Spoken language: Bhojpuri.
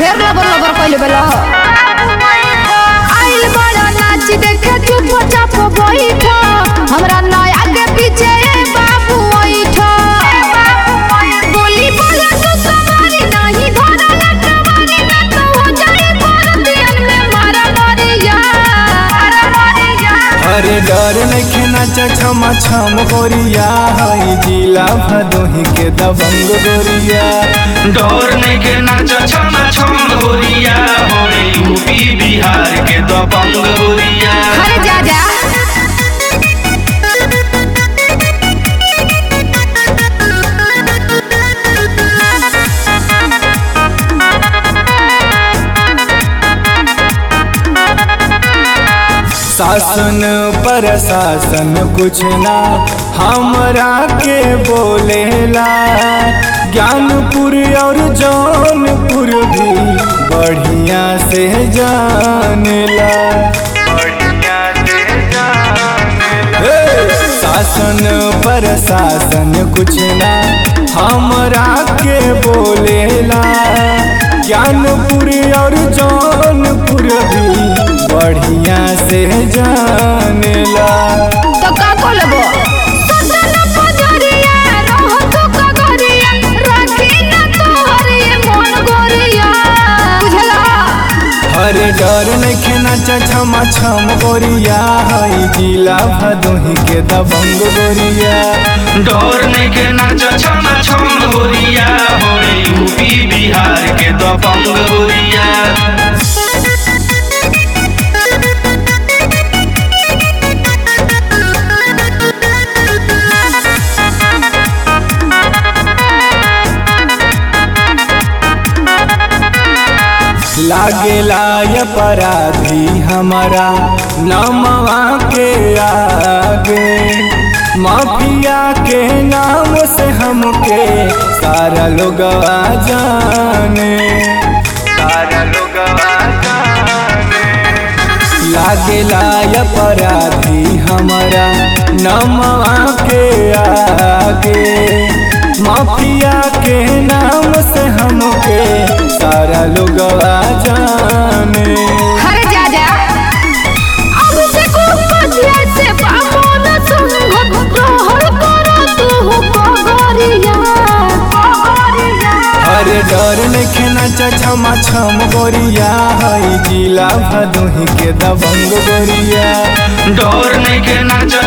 ढेर लबर लबर कइले बेला आइल बड़ा नाच देखे चुपचाप बैठ हमरा नया के पीछे ए बाबू बैठ बोली बोला तो सवारी नहीं धरा लटवानी ना तो हो जाए परतियन में मारा मारिया मारा मारिया अरे डर नइखे नाच छमा छम गोरिया हई जिला भदोही के दबंग गोरिया डर नहीं के नाच छम छम गोरिया होरे यूपी बिहार के दबंग गोरिया अरे जा जा शासन प्रशासन कुछ ना हमरा के बोलेला ज्ञानपुर और जौनपुर भी बढ़िया से जानेला बढ़िया से जानेला शासन प्रशासन कुछ ना हमरा के बोलेला ज्ञानपुर और जौनपुर भी बढ़िया से जानेला तो का को लेबो सदन पजरिया रहो तो कगरिया राखी ना तोहर ये मन गोरिया बुझला अरे डर नइखे नाच छमा छम गोरिया हई जिला भदोही के दबंग गोरिया डर नहीं के नाच छम छम गोरिया होरे यूपी बिहार के दबंग गोरिया लागेला अपराधी हमारा नमवा के आगे माफिया के नाम से हमके सारा लोग जाने सारा लोग जाने लागेला अपराधी हमारा नमवा के आगे माफिया के नाम से हमके सारा लोग जाने अरे जा जा अब से को पछिया से बामन संग रहल करो तू कगरिया कगरिया अरे डर नइखे नाच छमा छम गोरिया हई जिला भदोही के दबंग गोरिया डर नहीं के नाच